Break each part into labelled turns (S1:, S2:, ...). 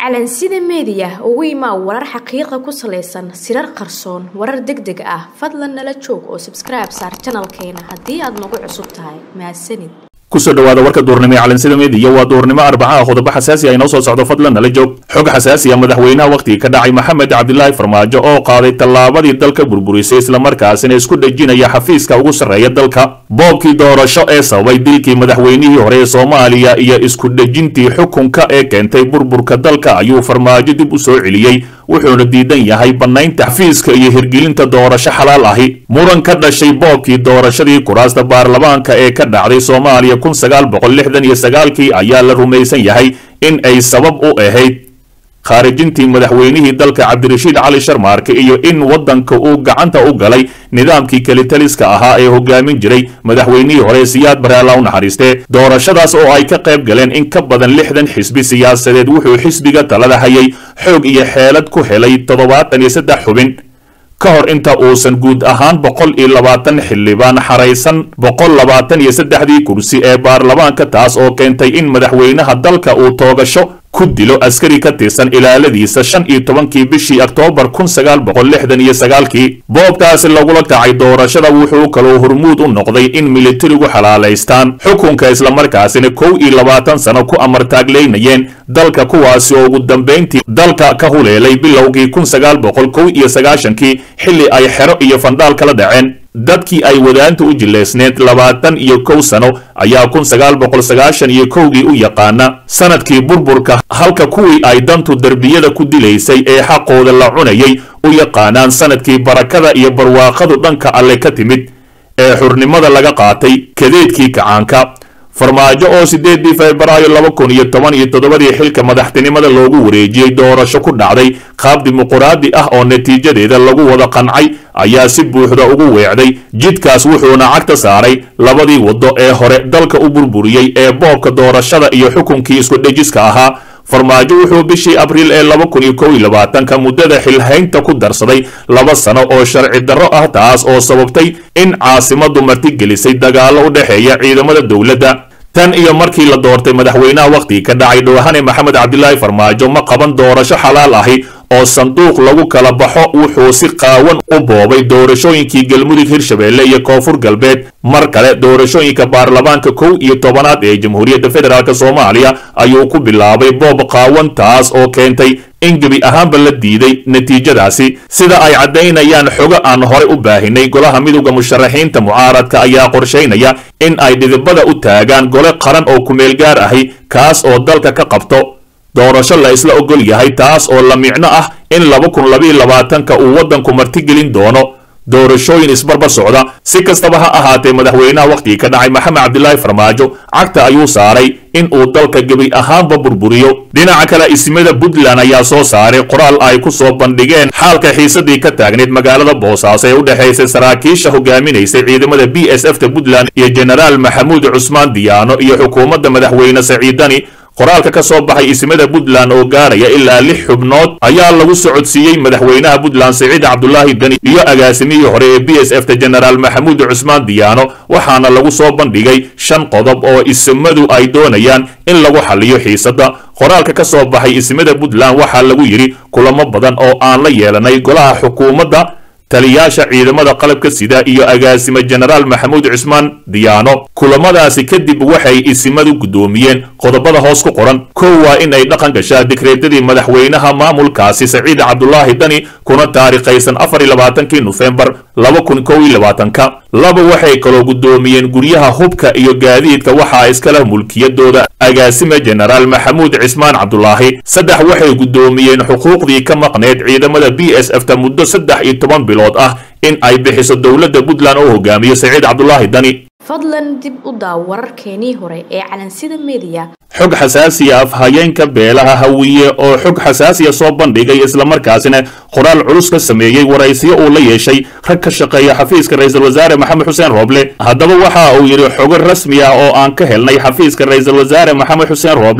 S1: calansida meediya ugu imaa warar xaqiiqa ku salaysan sirar qarsoon warar deg deg ah fadlan nala joog oo sabskribe saar janalkeena haddii aad nagu cusub tahay mahadsanid
S2: kusoo dhawaada warka duurnimo ee calansida meediya waa duurnimo arbacaha qodobo xasaasi ah inoo soo socdo fadlan nala joog xog xasaasi ah madaxweynaha wakhtigii ka dhacay maxamed cabdilaahi farmaajo oo qaaday tallaabadii dalka burburisay islamarkaasina isku dhejinaya xafiiska ugu sarreeya dalka boobkii doorasho ee sababay dilkii madaxweynihii hore ee soomaaliya iyo isku dhejintii xukunka ee keentay burburka dalka ayuu farmaajo dib u soo celiyey wuxuuna diidan yahay bannaynta xafiiska iyo hirgelinta doorasho xalaal ahi muran ka dhashay boobkii doorashadii kuraasta baarlamaanka ee ka dhacday soomaaliya kun sagaal boqol lixdan iyo sagaalkii ayaa la rumaysan yahay in ay sabab u ahayd khaarijintii madaxweynihii dalka cabdirashiid cali sharmaarke iyo in waddanka uu gacanta u galay nidaamkii kelitaliska ahaa ee hogaamin jiray madaxweynihii hore siyaad bareela u naxariistee doorashadaas oo ay ka qayb galeen in ka badan lixdan xisbi siyaasadeed wuxuu xisbiga talada hayay xoog iyo xeelad ku helay toddobaatan iyo saddex xubin ka hor inta uusan guud ahaan boqol iyo labaatan xildhibaan xaraysan boqol labaatan iyo saddexdii kursi ee baarlamaanka taas oo keentay in madaxweynaha dalka uu toogasho ku dilo askari ka tirsan ilaaladiisa shan iyo tobankii bishii oktoobar kun sagaal boqol lixdan iyo sagaalkii boobkaasi lagula kacay doorashada wuxuu kaloo hormuud u noqday in militarigu xalaalaystaan xukunka islamarkaasina kow iyo labaatan sano ku amartaagleynayeen dalka kuwaasi oo ugu dambayntii dalka ka huleelay bilowgii kun sagaal boqol kow iyo sagaashankii xilli ay xero iyo fandhaal kala dhaceen dadkii ay wadaanta u jileysneed labaatan iyo kow sano ayaa kun sagaal boqol sagaashan iyo kowgii u yaqaana sanadkii burburka halka kuwii ay dantu derbiyada ku dilaysay ee xaqooda la cunayay u yaqaanaan sanadkii barakada iyo barwaaqadu dhanka alle ka timid ee xurnimada laga qaatay kadeedkii kacaanka farmaajo oo sideedii febraayo laba kun iyo toban iyo toddobadii xilka madaxtinimada loogu wareejiyey doorasho ku dhacday qaab dimuquraadi ah oo natiijadeeda lagu wada qancay ayaa si buuxda ugu weecday jidkaas wuxuuna cagta saaray labadii waddo ee hore dalka u burburiyey ee boobka doorashada iyo xukunkii isku dhejiska ahaa farmaajo wuxuu bishii abriil ee laba kun iyo kow iyo labaatanka muddada xilhaynta ku darsaday laba sano oo sharci darro ah taas oo sababtay in caasimadu martigelisay dagaallo u dhexeeya ciidamada dowladda tan iyo markii la doortay madaxweynaha wakhtigii ka dhacay dhowhane maxamed cabdilaahi farmaajo ma qaban doorasho xalaal ahi oo sanduuq lagu kala baxo wuxuu si qaawan u boobay doorashooyinkii galmudug hirshabeelle iyo koonfur galbeed mar kale doorashooyinka baarlamaanka kow iyo tobanaad ee jamhuuriyadda federaalk soomaaliya ayuu ku bilaabay boob qaawan taas oo keentay in gebi ahaanba la diiday natiijadaasi sida ay caddaynayaan xogo aan hore u baahinay golaha midowda musharaxiinta mucaaradka ayaa qorshaynaya in ay dhidibada u taagaan gole qaran oo kumeel gaar ahi kaas oo dalka ka qabto doorasho la isla ogol yahay taas oo la micno ah in laba kun labaiyo labaatanka uu waddanku martigelin doono doorashooyin isbarbar socda si kastaba ha ahaatee madaxweynaha wakhtigii ka dhacay maxamed cabdilaahi farmaajo cagta ayuu saaray in uu dalka gebi ahaanba burburiyo dhinaca kale ismada puntland ayaa soo saaray qoraal ay ku soo bandhigeen xaalka xiisadii ka taagneyd magaalada boosaaso ee u dhexaysay saraakiisha hogaaminaysay ciidamada b s f ta puntland iyo jenaraal maxamuud cusmaan diyaano iyo xukuumadda madaxweyne saciidani qoraalka ka soo baxay ismada puntland oo gaaraya ilaa lix xubnood ayaa lagu socodsiiyey madaxweynaha puntland siciid cabdulaahi deni iyo agaasimihii hore ee b s f ta jenaraal maxamuud cusmaan diyaano waxaana lagu soo bandhigay shan qodob oo ismadu ay doonayaan in lagu xaliyo xiisadda qoraalka ka soo baxay ismada puntland waxaa lagu yidhi kulamo badan oo aan la yeelanay golaha xukuumadda taliyaasha ciidamada qalabka sida iyo agaasime jenaraal maxamuud cusmaan diyaano kulamadaasi kadib waxay isimadu guddoomiyeen qodobada hoos ku qoran kow waa in ay dhaqan gashaa dikreetadii madaxweynaha maamulkaasi saciid cabdulaahi dani kuna taarikhaysan afar iyo labaatankii nofembar laba kun kow iyo labaatanka laba waxay kaloo guddoomiyeen guryaha hubka iyo gaadiidka waxaa iskala mulkiyadooda agaasime jenaraal maxamuud cismaan cabdulaahi saddex waxay guddoomiyeen xuquuqdii ka maqneed ciidamada b s f ta muddo saddex iyo toban bilood ah in ay bixiso dowladda puntland oo hogaamiyo saciid cabdulaahi dani
S1: fadlan dib u daaw wararkeenii hore ee calansida meediya
S2: xog xasaasiya afhayeenka beelaha hawiye oo xog xasaasiya soo bandhigay islamarkaasina qoraal culus ka sameeyey waraysiyo uu la yeeshay rag ka shaqeeya xafiiska ra-iisul wasaare maxamed xuseen rooble haddaba waxa uu yidhi xogo rasmi ah oo aan ka helnay xafiiska ra-iisul wasaare maxamed xuseen rooble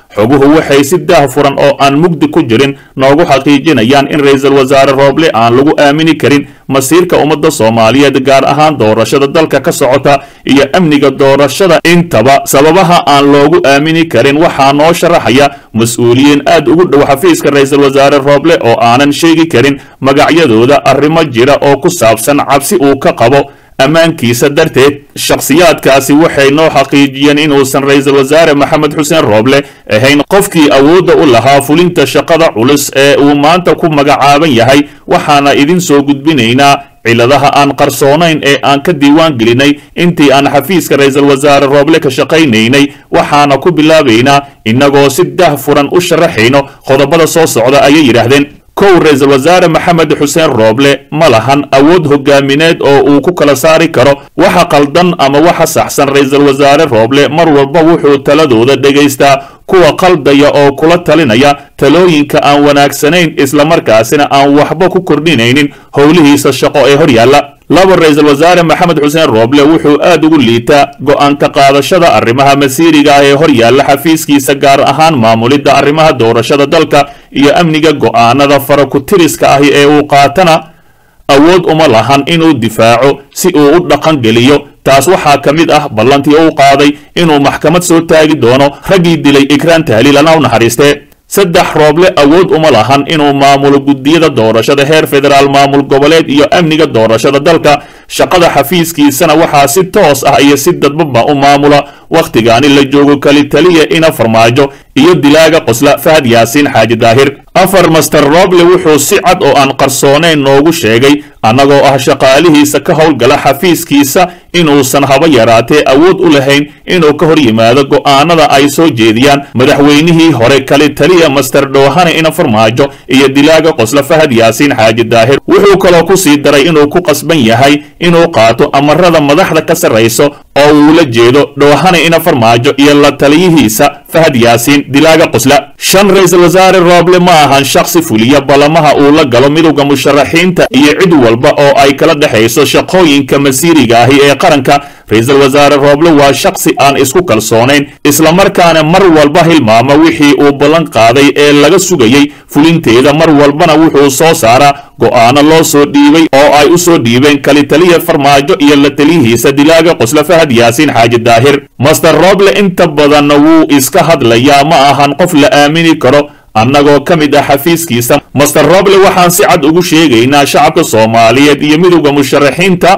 S2: xoguhu waxay si daah furan oo aan mugdi ku jirin noogu xaqiijinayaan in ra-iisul wasaare rooble aan lagu aamini karin masiirka ummadda soomaaliyeed gaar ahaan doorashada dalka ka socota iyo amniga doorashada intaba sababaha aan loogu aamini karin waxaa noo sharaxaya mas-uuliyiin aad ugu dhow xafiiska ra-iisul wasaare rooble oo aanan sheegi karin magacyadooda arrimo jira oo ku saabsan cabsi uu ka qabo ammaankiisa darteed shakhsiyaadkaasi waxay noo xaqiijiyeen inuusan ra-iisul wasaare maxamed xuseen rooble ahayn qofkii awoodda u lahaa fulinta shaqada culus ee uu maanta ku magacaaban yahay waxaana idin soo gudbinaynaa ciladaha aan qarsoonayn ee aan ka diiwaan gelinay intii aan xafiiska ra-iisul wasaare rooble ka shaqaynaynay waxaana ku bilaabaynaa innagoo si dah furan u sharaxayno qodobada soo socda ayay yidhaahdeen kow ra-iisul wasaare maxamed xuseen rooble ma lahan awood hogaamineed oo uu ku kala saari karo waxa qaldan ama waxa saxsan ra-iisul wasaare rooble mar walba wuxuu taladooda dhegaystaa kuwa qaldaya oo kula talinaya talooyinka aan wanaagsanayn islamarkaasina aan waxba ku kordhinaynin howlihiisa shaqo ee hor yaalla laba ra-iisul wasaare maxamed xuseen rooble wuxuu aad ugu liitaa go-aanka qaadashada arrimaha masiiriga ah ee hor yaalla xafiiskiisa gaar ahaan maamulidda arrimaha doorashada dalka iyo amniga go-aanada farakutiriska ahi ee uu qaatana awood uma lahan inuu difaaco si uu u dhaqan geliyo taas waxaa ka mid ah ballantii uu qaaday inuu maxkamad soo taagi doono raggii dilay ikraan tahliil ana u naxariistee saddex rooble awood uma lahan inuu maamulo guddiyada doorashada heer federaal maamul goboleed iyo amniga doorashada dalka shaqada xafiiskiisana waxaa si toos ah iyo si dadbaba u maamula wakhtigaani la joogo kali taliya ina farmaajo iyo dilaaga qosla fahad yaasiin xaaji daahir afar master roble wuxuu si cad oo aan qarsoonayn noogu sheegay annagoo ah shaqaalihiisa ka howlgala xafiiskiisa inuusan haba yaraatee awood u lahayn inuu ka hor yimaado go'aanada ay soo jeediyaan madaxweynihii hore kali taliya master dhoohane ina farmaajo iyo dilaaga qosla fahad yaasiin xaaji daahir wuxuu kaloo ku sii daray inuu ku qasban yahay inuu qaato amarada madaxda ka sarrayso oo uu la jeedo dhoohane ina farmaajo iyo la taliyihiisa fahad yaasiin dilaaga qosla shan ra-iisul wasaare rooble ma ahan shakhsi fuliya ballamaha uu la galo midowda musharaxiinta iyo cid walba oo ay kala dhexayso shaqooyinka masiiriga ahi ee qaranka ra-iisul wasaare rooble waa shakhsi aan isku kalsoonayn islamarkaana mar walba hilmaama wixii uu ballan qaaday ee laga sugayey fulinteeda mar walbana wuxuu soo saaraa go'aano loo soo dhiibay oo ay u soo dhiibeen kali taliya farmaajo iyo la taliyihiisa dilaaga qosla fahad yaasiin xaaji daahir master rooble inta badanna wuu iska hadlayaa ma ahan qof la aamini karo annagoo ka mid ah xafiiskiisa master roble waxaan si cad ugu sheegaynaa shacabka soomaaliyeed iyo midowda musharaxiinta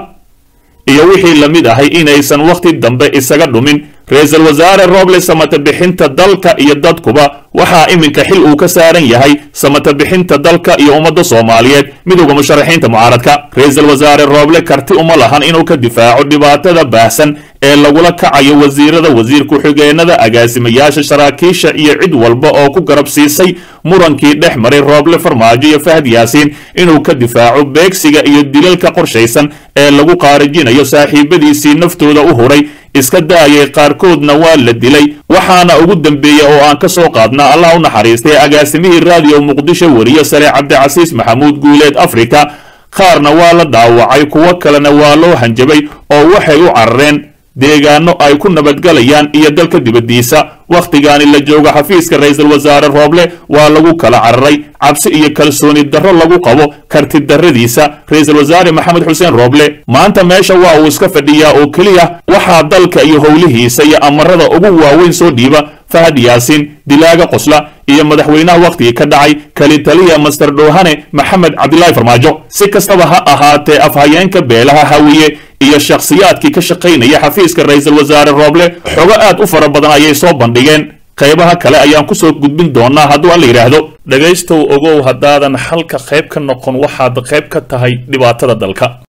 S2: iyo wixii la mid ahay inaysan wakhti dambe isaga dhumin ra-iisul wasaare roble samata bixinta dalka iyo dadkuba waxaa iminka xil uu ka saaran yahay samata bixinta dalka iyo ummadda soomaaliyeed midowda musharaxiinta mucaaradka ra-iisul wasaare rooble karti uma lahan inuu ka difaaco dhibaatada baahsan ee lagula kacayo wasiirada wasiir ku-xigeenada agaasimayaasha saraakiisha iyo cid walba oo ku garab siisay murankii dhex maray rooble farmaajo iyo fahad yaasiin inuu ka difaaco beegsiga iyo dilalka qorshaysan ee lagu qaarijinayo saaxiibadiisii naftooda u huray iska daayay qaarkoodna waa la dilay waxaana ugu dambeeya oo aan ka soo qaadna allah u naxariistay agaasimihii raadiyo muqdisho wariye sare cabdicasiis maxamuud guuleed afrika qaarna waa la dhaawacay kuwo kalena waa loo hanjabay oo waxay u carareen deegaano ay ku nabadgalayaan iyo dalka dibaddiisa wakhtigaani la joogo xafiiska ra-iisul wasaare rooble waa lagu kala cararay cabsi iyo kalsooni darro lagu qabo karti darradiisa ra-iisul wasaare maxamed xuseen rooble maanta meesha waa uu iska fadhiyaa oo keliya waxaa dalka iyo howlihiisa iyo amarada ugu waaweyn soo dhiiba fahad yaasiin dilaaga qosla iyo madaxweynaha wakhtigii ka dhacay kali taliya master dhoohane maxamed cabdilaahi farmaajo si kastaba ha ahaatee afhayeenka beelaha hawiye iyo shakhsiyaadkii ka shaqaynaya xafiiska ra-iisul wasaare rooble xogo aad u fara badan ayay soo bandhigeen qaybaha kale ayaan ku soo gudbin doonaa hadduu aan la yidhaahdo dhegaystow ogow haddaadan xalka qayb ka noqon waxaad qayb ka tahay dhibaatada dalka